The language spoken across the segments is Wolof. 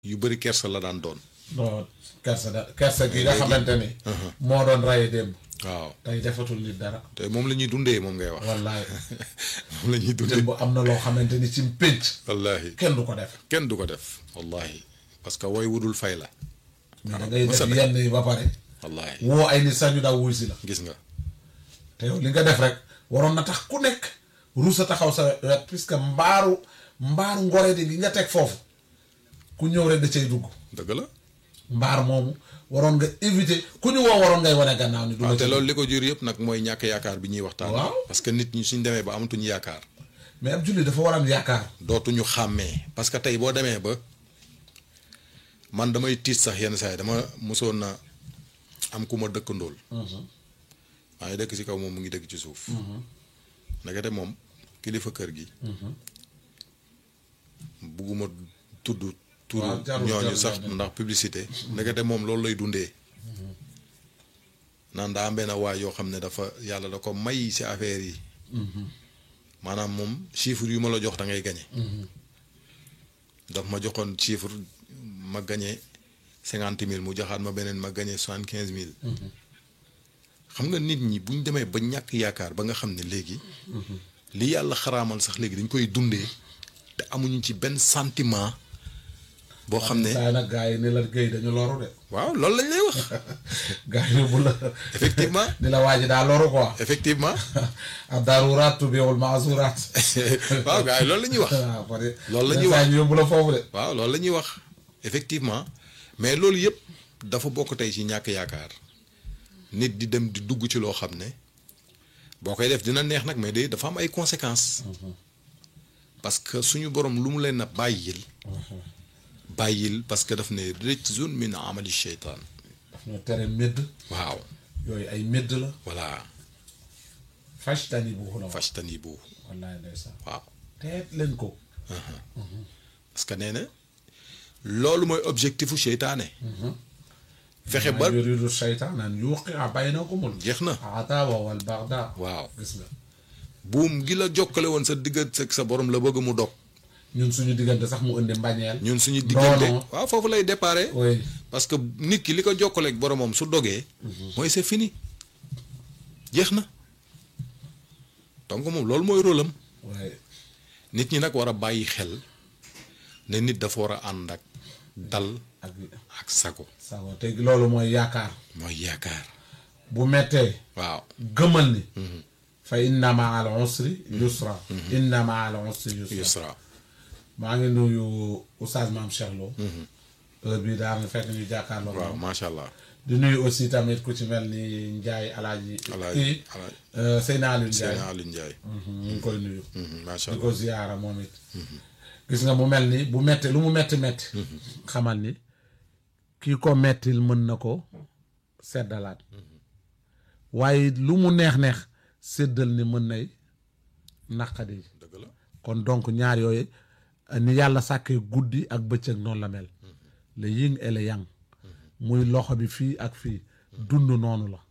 yu bëri kersa la daan doon. non kersa da kersa gi nga xamante ni. moo doon raye démb. waaw tey defatul nit dara. te moom la ñuy dundee moom ngay wax. wallaay moom la ñuy dundee. démb am na loo xamante ni ci pénc. wallaahi kenn du ko def. kenn du ko def. wallaahi parce que woy wudul fay la. mais da ngay def mësa yenn yi ba pare. wallaahi woo ay nit sax ñu daw wuy si la. gis nga. te yow li nga def rek waroon na tax ku nekk ruusa taxaw sa wet puisque mbaaru mbaaru ngore di li nga teg foofu ku ñëw rek da cay dugg dëgg la. mbaar moomu waroon nga éviter ku ñu woo waroon ngay wane gannaaw ni du waaw la te ci loolu li ko jur yëpp nag mooy ñàkk yaakaar bi ñuy waxtaan. Waaw. parce que nit ñi suñ demee ba amatuñu yaakaar. mais ab julli dafa war a am yaakaar dootuñu xàmmee parce que tey boo demee ba man damay tiit sax yenn saa yi dama mosoon na am ku ma dëkkandool maa ngi dëkk ci kaw moom mu ngi dëkk ci suuf ndekete moom kilifa kër gi bugguma tudd turu Waaw, jarul, ñooñu jarul, sax jarul. ndax publicité ndekete moom loolu lay dundee naan daa am benn waay yoo xam ne dafa yàlla da ko may ci affaire yi maanaam moom chiffre yu ma la jox da ngay gañe daf ma joxoon chiffre ma gañe cinquante mille mu joxaat ma beneen ma gañe soixante quinze mille xam nga nit ñi bu ñu demee ba ñàkk yaakaar ba nga xam ne léegi li yàlla xaraamal sax léegi dañ koy dundee te amuñu ci benn sentiment boo xam ne saa yi nag gars yi ni la géy dañu loru de waaw loolu lañ lay wax gars yi bu la effectivement ni la waa ji daa loru quoi effectivement ab daruraat tubiwul maasuraat waaw gars yi loolu la ñuy wax waaw pare Loolu la ñuy saa wax. ñu yóbbu la foofu de waaw loolu la ñuy wax effectivement mais loolu yëpp dafa bokk tey ci ñàkk yaakaar nit di dem di dugg ci loo xam ne boo koy def dina neex nag mais day dafa am ay conséquences parce que suñu borom lu mu leen a bàyyil bàyyil parce que daf ne rijzun min amali sheytaan daf ñoo tere médd waaw yooyu ay médd la voilà fajtani bu la wax fajtani bu wallaay ndeysaan waaw teet leen ko parce que nee na loolu mooy objectifu seytaane fexe ba maa yuridu shaytaan an yuqia baynakumul jeex na adawa wal bagda waaw gis nga buum gi la jokkale woon sa diggante ak sa borom la bëgg mu dog ñun suñu diggante sax mu indi mbañeel ñun suñu diggante non. waaw foofu lay déparé oui parce que nit ki li ko jokkale ak boromam su dogee mooy c'est fini jeex na donc moom loolu mooy rôle am waaye nit ñi nag war a bàyyi xel ne nit dafa war a ànd ak dal ak ak sago sago te loolu mooy yaakaar mooy yaakaar bu mettee waaw gëmal ni fa inna ma al usri yusra inna ma al usri yusra yusra maa ngi nuyu oustaz maam Cheikh Lo heure bii daal na fekk ñu jàkkaarloo waaw moom macha allah di nuyu aussi tamit ku ci mel ni Ndiaye alaaji Alaaji- kii Alaaji- euh, Seyna Aliou Ndiaye Seydina Aliou Ndiaye Mhm, ñu ngi koy nuyu Mhm, macha di allah ko ziyaara moom it gis nga mu mel ni bu metti lu mu metti metti xamal ni kii ko mettil mën na ko seddalaat waaye lu mu neex neex séddal ni mën nay naqadi dëgg la kon donc ñaar yooyu ni yàlla sàkkee guddi ak bëccëg noonu la mel le yin et le yang muy loxo bi fii ak fii dund noonu la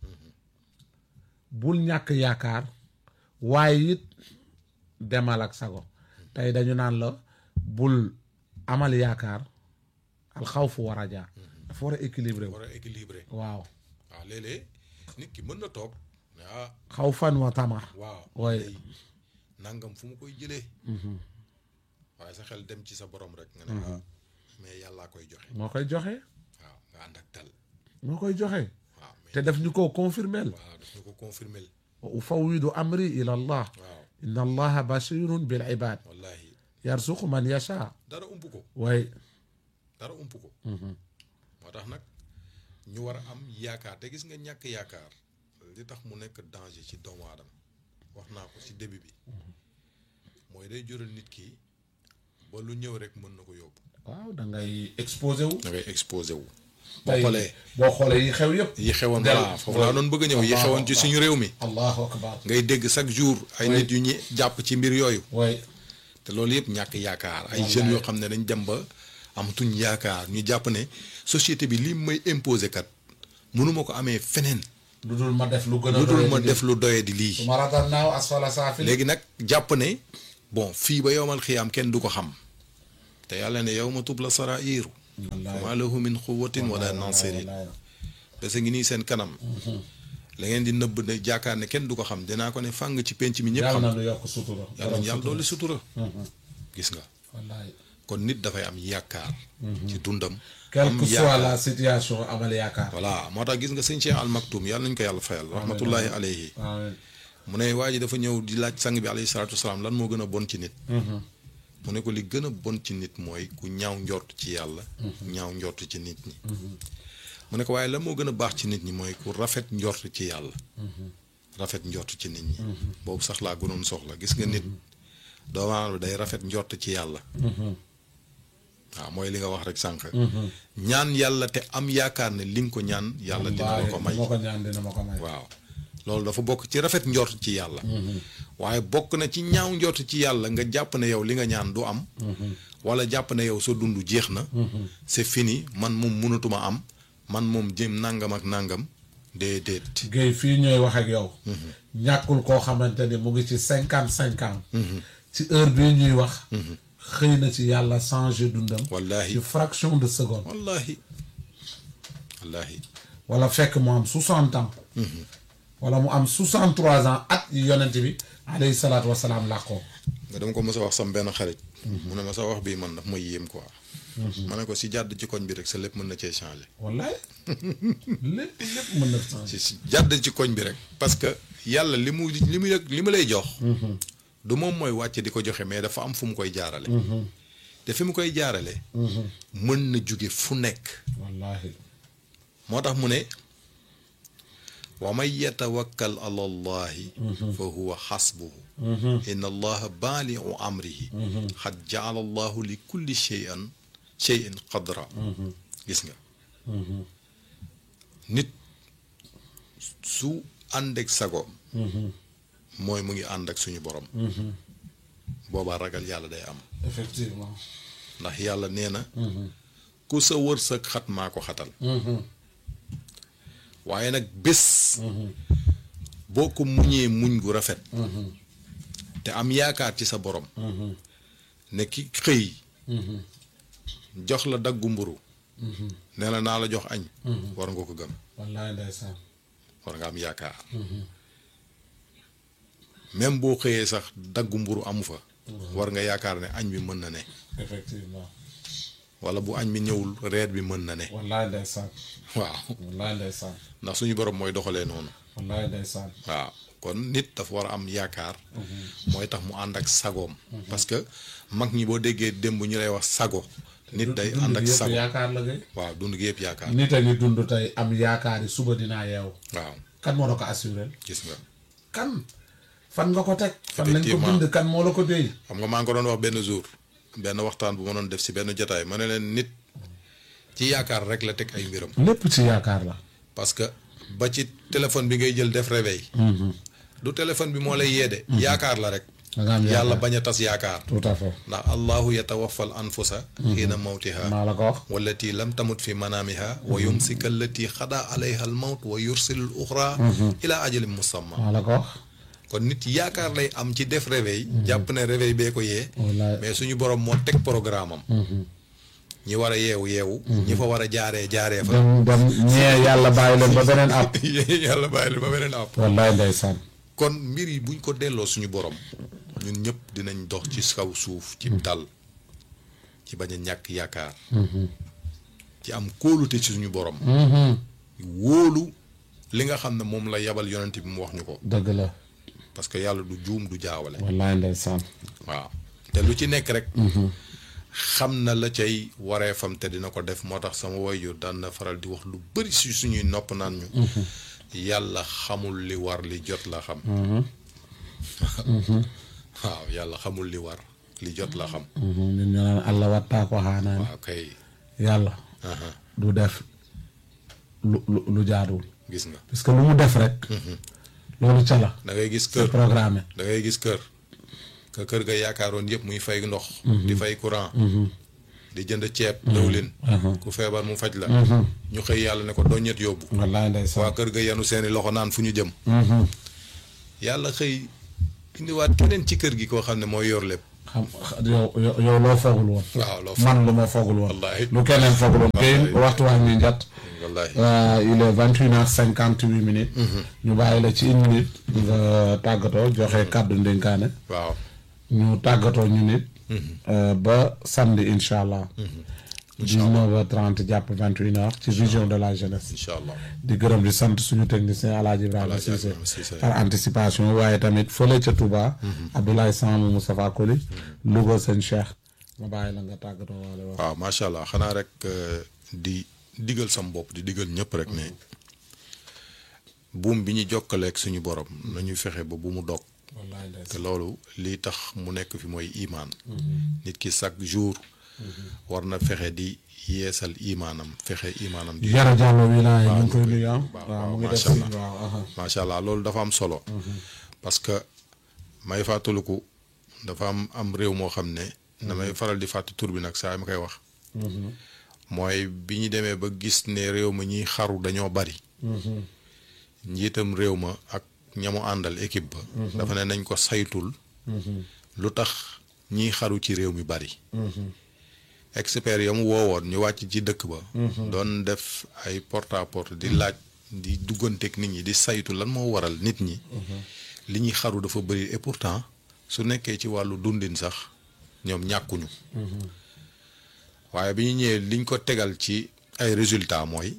bul ñàkk yaakaar waaye it demal ak sago tey dañu naan la bul amal yaakaar alxawfu war a jaar dafa war a équilibré wu war a équilibré waaw waaw léeg-léeg nit ki mën na toog ne ah xawfan wa tama waaw waaye tey nangam fu mu koy jëlee waaye sa xel dem ci sa borom rek nga ne ah mais yàllaa koy joxe moo koy joxe waaw nga ànd ak dal moo koy joxe waaw mais te daf ñu ko confirmel waaw daf ñu ko confirmel wa ufawidu amri ila allah waaw inna allaha basirun bil ibad wallahi yarsuqu man yasha dara ump ko way dara ump ko moo tax nag ñu war a am yaakaar te gis nga ñàkk yaakaar li tax mu nekk danger ci doomu aadama wax naa ko ci début bi mooy day jural nit ki ba lu ñëw rek mën na ko yóbbu waaw da ngay exposé wu da ngay exposé wu boo tey xoolee boo xoolee yi xew yëpp yi xewoon Del- voilà foofu laa doon bëgg a ñëw yi Allahu xewoon ci akbar. suñu réew mi allahu akbar ngay dégg chaque jour ay Oui. nit yu ñi jàpp ci mbir yooyu way te loolu yëpp ñàkk yaakaar ay Wallaay. jeunes yoo xam ne dañ dem ba amatuñ yaakaar ñu jàpp ne société bi li may imposé kat mënuma ko amee feneen lu dul ma def lu gën a lu dul doye ma di def lu doye di lii su ma ratal naaw asfala saafili léegi nag jàpp ne bon fii ba yowmal xiyaam kenn du ko xam te yàlla ne yow ma tub la sarairu wallaay maa lahu min quwwatin wala nasirin wallaay parce que ngi nii seen kanam la ngeen di nëbb ne jaakaar ne kenn du ko xam dinaa ko ne fàng ci penc mi ñëpp yàlla xam na nu yokk sutura yàlla ñu yàlla doole sutura gis nga wallaay kon nit dafay am yaakaar ci dundam quelle am que soit yaakaar la situation amal yaakaar voilà moo tax gis nga sëñ Cheikh Al Maktoum yàlla nañu ko yàlla fayal rahmatullahi alayhi amiin mu ne waa ji dafa ñëw di laaj sang bi alayhi salaatu wasalaam lan moo gën a bon ci nit mu ne ko li gën a bon ci nit mooy ku ñaaw njort ci yàlla ñaaw njort ci nit ñi mu ne ko waaye lan moo gën a baax ci nit ñi mooy ku rafet njort ci yàlla rafet njort ci nit ñi boobu sax laa gënoon soxla gis nga nit doomu aadama day rafet njort ci yàlla waaw mooy li nga wax rek sànq ñaan yàlla te am yaakaar ne li nga ko ñaan yàlla dina la ko may ma ko ñaan dina ma ko may waaw loolu dafa bokk ci rafet njort ci yàlla waaye bokk na ci ñaaw njort ci yàlla nga jàpp ne yow li nga ñaan du am wala jàpp ne yow sa dund jeex na c'est fini man moom mënatuma am man moom jëm nangam ak nangam déedéet Guèye fii ñooy wax ak yow ñàkkul koo xamante ni mu ngi ci cinquante cinq ans ci heure bii ñuy wax xëy na ci yàlla changé dundam wallahi ci fraction de seconde wallahi wallahi wala fekk mu am soixante ans wala mu am soixante trois ans at yi yonent bi alayhi salaatu wasalaam làqoo nga dama ko mës a wax sam benn xarit mu ne ma sa wax bii man daf ma yéem quoi ma ne ko si jàdd ci koñ bi rek sa lépp mën na cee changé wallaay lépp lépp mën na changé si si jàdd ci koñ bi rek parce que yàlla li mu li mu yëg li mu lay jox du moom mooy wàcce di ko joxe mais dafa am fu mu koy jaarale te fi mu koy jaarale mën na jóge fu nekk wallahi moo tax mu ne wa man yatawakkal ala allahi fa huwa xasbuhu inna allaha baaliu amrihi xad jaala allahu li kulli cheyan cheyin qadra gis nga nit su ànd ak sagoom mooy mu ngi ànd ak suñu borom boobaa ragal yàlla day am effectivement ndax yàlla nee na ku sa wërsëg xat maa ko xatal waaye nag bés boo ko muñee muñ gu rafet te am yaakaar ci sa borom ne ki xëy jox la daggu mburu ne la naa la jox añ war nga ko gëm wallaay ndeysaan war nga am yaakaar même boo xëyee sax daggu mburu amu fa war nga yaakaar ne añ bi mën na ne effectivement wala bu añ bi ñëwul reer bi mën na ne wallaay ndeysaan waaw wallaay ndeysaan ndax suñu borom mooy doxalee noonu wallaay ndeysaan waaw kon nit dafa war a am yaakaar mooy tax mu ànd ak sagoom parce que mag ñi boo déggee démb ñu lay wax sago nit day ànd ak dund gi yëpp sago yaakaar la gay waaw dund gi yëpp yaakaar nit a ngi dund tey am yaakaar yi suba dinaa yeewu waaw kan moo la ko assuré gis nga kan fan nga ko teg fan lañ ko Effectivement. bind kan moo la ko déy xam nga maa ngi ko doon wax benn jour benn waxtaan bu ma doon def si benn jotaay ma ne leen nit ci yaakaar rek la teg ay mbiram lépp ci yaakaar la parce que ba ci téléphone bi ngay jël def réveil du téléphone bi moo lay yeede yaakaar la rek da nga am yàlla yaakaar bañ a tas yaakaar tout à fait ndax allahu yatawaffal anfusa xiina mawtiha maa la ko wax wallati lam tamut fi manaamiha wa yumsika allati xada alayha al mawt wa yursilu al uxra ila ajalin musamma maa la ko wax kon nit yaakaar lay am ci def réveil jàpp ne réveil bee ko yee wallaay mais suñu borom moo teg programme am ñi war a yeewu yeewu ñi fa war a jaaree jaaree fa dem dem ñee yàlla bàyyi leen ba beneen app yàlla bàyyi la ba beneen àpp wallaay ndeysaan kon mbir yi buñ ko delloo suñu borom ñun ñëpp dinañ dox ci kaw suuf ci dal ci bañ a ñàkk yaakaar ci am kóolute ci suñu borom wóolu li nga xam ne moom la yabal yonent bi mu wax ñu ko dëgg la parce que yàlla du juum du jaawale wallaay ndeysaan waaw te lu ci nekk rek xam na la cay wareefam te dina ko def moo tax sama waajur daan na faral di wax lu bari si suñuy nopp naan ñu yàlla xamul li war li jot la xam waaw yàlla xamul li war li jot la xam ñun ñu naan allah wattaa ko xaanaan waaw kay yàlla aha du def lu lu lu jaaduwul gis nga parce que lu mu def rek loolu ca la da ngay gis c'est kër programmé da ngay gis kër que kër ga yaakaaroon yëpp muy fay ndox di fay courant di jënd ceeb dawlin ku feebar mu faj la ñu xëy yàlla ne ko doññet yóbbu wallaay ndeysaan waa kër ga yenu seeni loxo naan fu ñu jëm yàlla xëy indiwaat keneen ci kër gi koo xam ne mooy yor lépp xam yow yow yow loo foogul woon waaw loo man lu ma foogul woon Wallaahi. lu keneen foogul woon kay waxtu waa ngi njat wallahi Euh, il est vingt une heures cinquante huit minutes ñu bàyyi la ci une minute nga tàggatoo joxe kàddu ndénkaane waaw ñu tàggatoo ñu nit euh, ba samedi incha allah dix-neuf heures trente jàpp vingt une heures ci vision de la jeunesse incha allah di gërëm di sant suñu technicien Alaaji Ibrahima Alaaji Cissé Ibrahima Cissé. par anticipation waaye tamit fële ca Touba Abdoulaye Samb Moustapha Koli Louga sëñ Cheikh ma bàyyi la nga tàggatoo waale wax waaw macha allah xanaa rek euh, di digal sam bopp di digal ñëpp rek ne buum bi ñu jokkaleeg suñu borom nañu fexe ba bu mu dog wallaay ndeysaan te loolu lii tax mu nekk fi mooy imaan nit ki chaque jour war na fexe di yeesal imaanam fexe imaanam di Yara Diallo wilaay ñu ngi koy ñu koy- nuyu ah waaw, waaw mu waaw, ngi def macha si allah. waaw aha. macha allah loolu dafa am solo parce que may fàttaliku dafa am am réew moo xam ne damay faral di fàtt tur bi nag saa ma koy wax mooy bi ñu demee ba gis ne réew ma ñiy xaru dañoo bari njiitam réew ma ak ñamu àndal équipe ba dafa ne nañ ko saytul lu tax ñiy xaru ci réew mi bari expert ya mu woowoon ñu wàcc ci dëkk ba doon def ay porte à porte di laaj di dugganteeg nit ñi di saytu lan moo waral nit ñi li ñuy xaru dafa bëri et pourtant su nekkee ci wàllu dundin sax ñoom ñàkkuñu waaye bi ñu ñëwee liñ ko tegal ci ay résultats mooy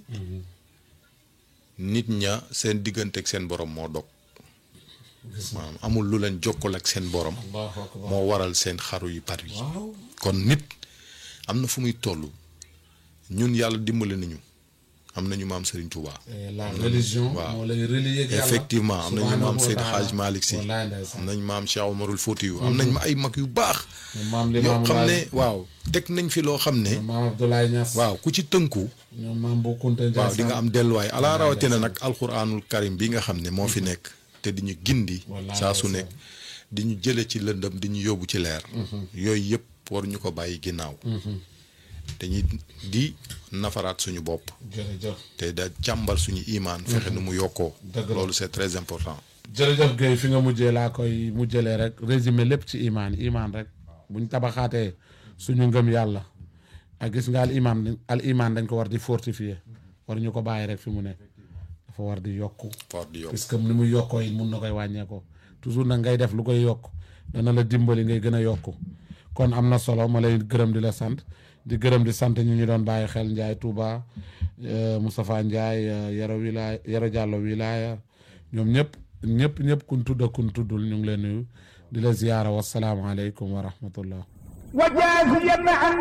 nit ña seen digganteeg seen borom moo dog maanaam amul lu leen jokkul ak seen borom Allahu akbar. moo waral seen xaru yu bari yi waaw kon nit am na fu muy toll ñun yàlla dimbali nañu am nañu maam Serigne Touba. Et la religion waaw. moo lay relier ak yàlla effectivement am nañu subhanahu maam wa Seydi taala. Hadj Malick Sy wallaay am ndeysaan nañ maam Cheikh Omarul Foutiyu am nañ ma ay mag yu baax. ñoom maam li yoo maam xam ne laay waaw teg nañ fi loo xam ne. ñoom maam Abdoulaye Niass waaw ku ci tënku. ñoom maam Bu Kunta waaw di nga am delluwaay ala Wallaay rawatina ndeysaan. nag alxuraanul karim bi nga xam ne moo fi nekk te di ñu gindi. Wallaay saa su ndeysaan. nekk di ñu jële ci lëndëm di ñu yóbbu ci leer. yooyu yëpp war ñu ko bàyyi ginnaaw. dañuy di nafaraat suñu bopp. jërëjëf te da càmbar suñu imaan fexe nu mu yokkoo. Dëgg la. loolu c'est très important. jërëjëf Guèye fi nga mujjee laa koy mujjëlee rek résumé lépp ci imaan imaan rek buñ tabaxaatee suñu ngëm yàlla ak gis nga al imaan al imaan dañ ko war di fortifier war ñu ko bàyyi rek fi mu ne dafa war di yokku fort di yokk puisque ni muy yokkoo it mun na koy wàññeekoo toujours nag ngay def lu koy yokk dana la dimbali ngay gën a yokku kon am na solo ma lay gërëm di la sant di gërëm di sant ñu ñu doon bàyyi xel Ndiaye Touba euh, Moustapha Ndiaye euh, Yaro Wilaya Yaro Diallo Wilaya ñoom ñëpp ñëpp ñëpp kun tudd ak kun tuddul ñu ngi leen nuyu di la ziyaara wasalaamaaleykum wa rahmatullah وجاز يمنع